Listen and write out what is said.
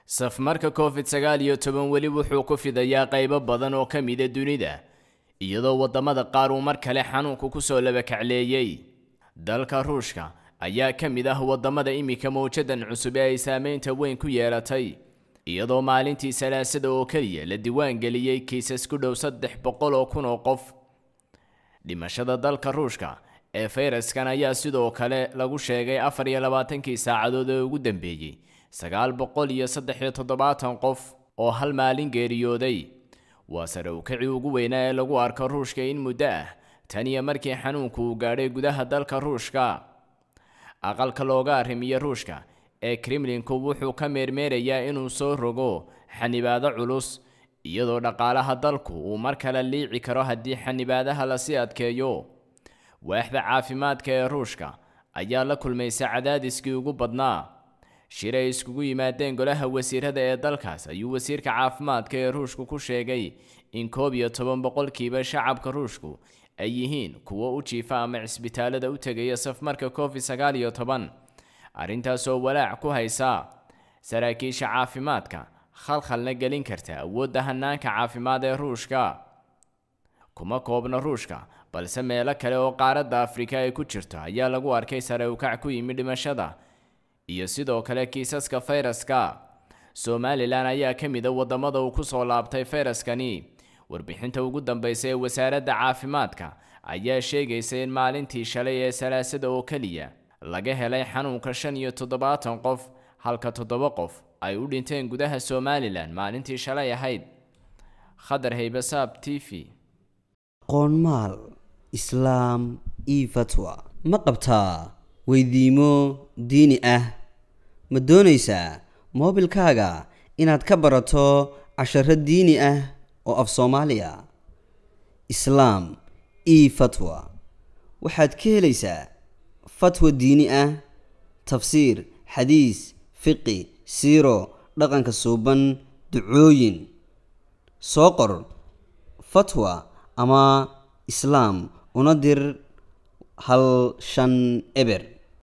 safmarka covid sagaal iyo toban weli wuxuu ku fidayaa qaybo badan oo ka mida dunida iyadoo waddamada qaar uu mar kale xanuunku kusoo labakacleeyey dalka ruushka ayaa ka mid ah waddamada iminka mawjadan cusub ee ay saameynta weyn ku yeelatay iyadoo maalintii salaasada oo keliya la diiwaangeliyey kiisas ku dhow saddex boqol oo kun oo qof dhimashada dalka ruushka ee fayraskan ayaa sidoo kale lagu sheegay afar iyo labaatankii saacadood ee ugu dambeeyey sagaal boqol iyo saddex iyo toddobaatan qof oo hal maalin geeriyooday waa sare ukacii ugu weynaa ee lagu arko ruushka in muddo ah tan iyo markii xanuunku uu gaadhay gudaha dalka ruushka aqalka looga arrimiyo ruushka ee kremlinku wuxuu ka meermeerayaa inuu soo rogo xanibaado culus iyadoo dhaqaalaha dalku uu mar kale liici karo haddii xanibaadaha lasii adkeeyo waaxda caafimaadka ee ruushka ayaa la kulmaysa cadaadiskii ugu badnaa shir ay iskugu yimaadeen golaha wasiirada ee dalkaas ayuu wasiirka caafimaadka ee ruushku ku sheegay in koob iyo toban boqolkiiba shacabka ruushku ay yihiin kuwo u jiifa ama cisbitaalada u tegaya safmarka covid sagaal iyo toban arrintaasoo walaac ku haysa saraakiisha caafimaadka khalkhalna gelin karta awoodda hanaanka caafimaad ee ruushka kuma koobna ruushka balse meelo kale oo qaaradda afrika ay ku jirto ayaa lagu arkay sare ukac ku yimi dhimashada iyo sidoo kale kiisaska fayraska somalilan ayaa ka mid a waddamada uu kusoo laabtay fayraskani warbixinta ugu dambaysa ee wasaaradda caafimaadka ayaa sheegaysa in maalintii shalay ee salaasada oo keliya laga helay xanuunka shan iyo toddobaatan qof halka toddoba qof ay u dhinteen gudaha somalilan maalintii shalay ahayd khadar haybasaab t v qoonmaal islaam io fatwa ma qabtaa weydiimo diini ah ma doonaysaa moobilkaaga inaad ka barato casharo diini ah oo af soomaaliya islaam io fatwa waxaad ka helaysaa fatwa diini ah tafsiir xadiis fiqi siiro dhaqanka suuban ducooyin soo qor fatwa ama islaam una dir hal shan eber